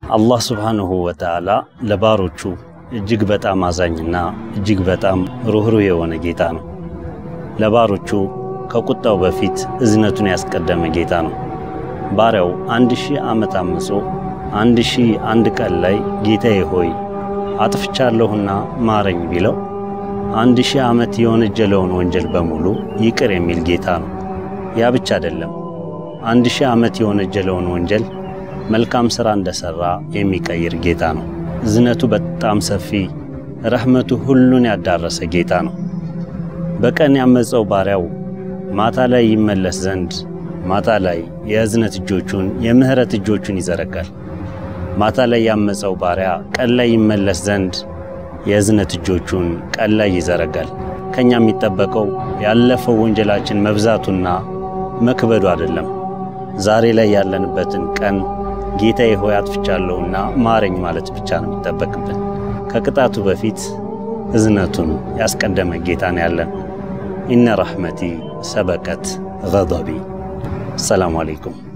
አላህ ሱብሓነሁ ወተዓላ ለባሮቹ እጅግ በጣም አዛኝና እጅግ በጣም ሩህሩህ የሆነ ጌታ ነው። ለባሮቹ ከቁጣው በፊት እዝነቱን ያስቀደመ ጌታ ነው። ባሪያው አንድ ሺህ ዓመት አምጾ አንድ ሺህ አንድ ቀን ላይ ጌታዬ ሆይ አጥፍቻለሁና ማረኝ ቢለው አንድ ሺህ ዓመት የወነጀለውን ወንጀል በሙሉ ይቅር የሚል ጌታ ነው። ያ ብቻ አይደለም፣ አንድ ሺህ ዓመት የወነጀለውን ወንጀል መልካም ሥራ እንደሠራ የሚቀይር ጌታ ነው። እዝነቱ በጣም ሰፊ፣ ረሕመቱ ሁሉን ያዳረሰ ጌታ ነው። በቀን ያመፀው ባሪያው ማታ ላይ ይመለስ ዘንድ ማታ ላይ የእዝነት እጆቹን የምሕረት እጆቹን ይዘረጋል። ማታ ላይ ያመፀው ባሪያ ቀን ላይ ይመለስ ዘንድ የእዝነት እጆቹን ቀን ላይ ይዘረጋል። ከኛ የሚጠበቀው ያለፈው ወንጀላችን መብዛቱና መክበዱ አይደለም። ዛሬ ላይ ያለንበትን ቀን ጌታዬ ሆይ አጥፍቻለሁና ማረኝ ማለት ብቻ ነው የሚጠበቅብን። ከቅጣቱ በፊት እዝነቱን ያስቀደመ ጌታ ነው ያለን። ኢነ ረሕመቲ ሰበቀት ገضቢ። ሰላሙ አለይኩም